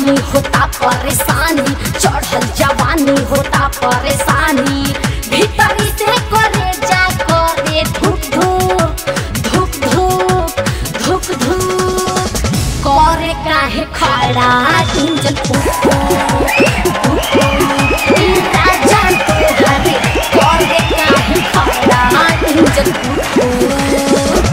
जवानी होता परेशानी चढ़ल जवानी होता परेशानी भीतरी से करे जा करे धुक धुक धुक धुक धुक धुक करे काहे खड़ा इंजन फूक फूक ई राजा तोहरे करे काहे खड़ा इंजन फूक फूक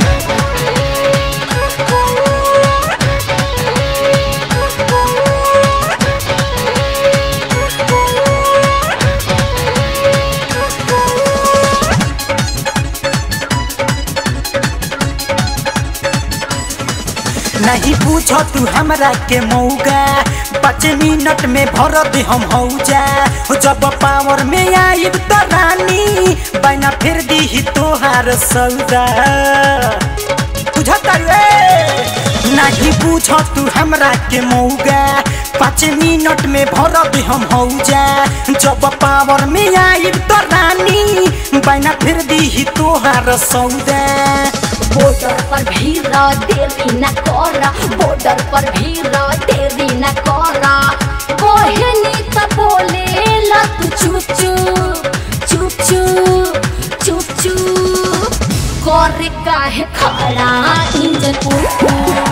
नहीं पूछो तू हमरा के मौगा पाँच मिनट में भर दे हम हौजा जब पावर में आइब त रानी बना फिर दी तोहार सौदा बुझता रे नहीं पूछो तू हमरा के मौगा पाँच मिनट में भर दे हम हौजा जब पावर में आइब त रानी बना फिर दी तोहार सौदा बॉर्डर पर भीड़ देरी न कर बॉर्डर पर भीड़ देरी न कर कोहनी त बोले ला तू चुप चुप चुप चुप चुप चुप करे काहे खड़ा इंजन उठ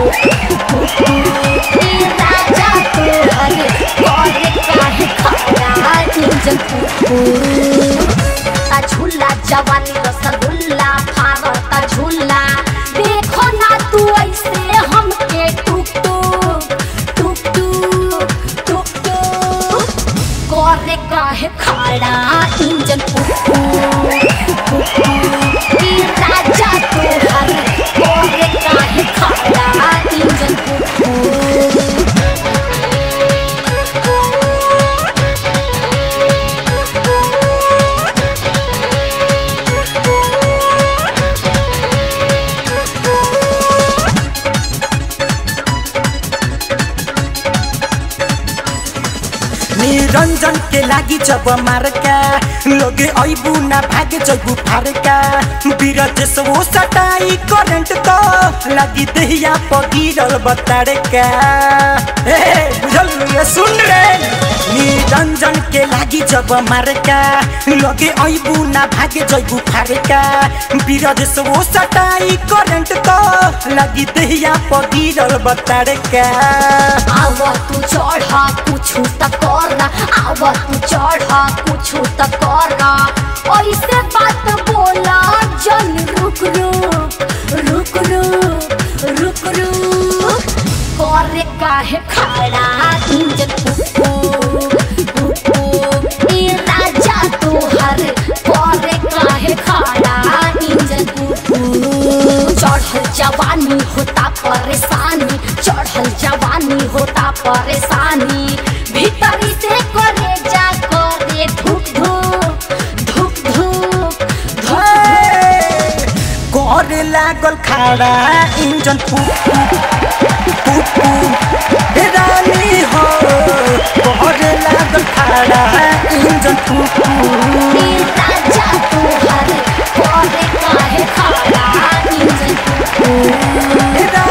राजा तोहरे करे काहे खड़ा इंजन उठ ता झूला जवानी रसगुल्ला फारता झूला देखो ना तू ऐसे हमके टुक टुक टुक टुक टुक टुक करे काहे खड़ा इंजन पुक ई राजा तोहरे करे काहे खड़ा इंजन पुक निरंजन के लागी जब मारका लोगे ऐबू ना भागे जैबू फारका बीरज से वो सटाई करंट तो लगी दहिया पर गिरल बताड़का ए बुझल रे सुन रे निरंजन के लागी जब मारका लोगे ऐबू ना भागे जैबू फारका बीरज से वो सटाई करंट तो लगी दहिया पर गिरल बताड़का आव तू चढ़ कुछु त कर आव तू चढ़ कुछु त कर ऐसे बात बोला जन रुक रुक रुक रुक रुक रुक करे काहे खड़ा इंजन पुक पुक ई राजा तोहर करे काहे खड़ा इंजन पुक चढ़ल जवानी होता परेशानी चढ़ल जवानी होता परेशानी भीतरी से करे जा करे धुक धुक धुक धुक धुक करे लागल खाड़ा इंजन फूक फूक फूक फूक हे रानी हो करे लागल खाड़ा इंजन फूक फूक ई राजा तोहर करे काहे खड़ा इंजन पुक हे रानी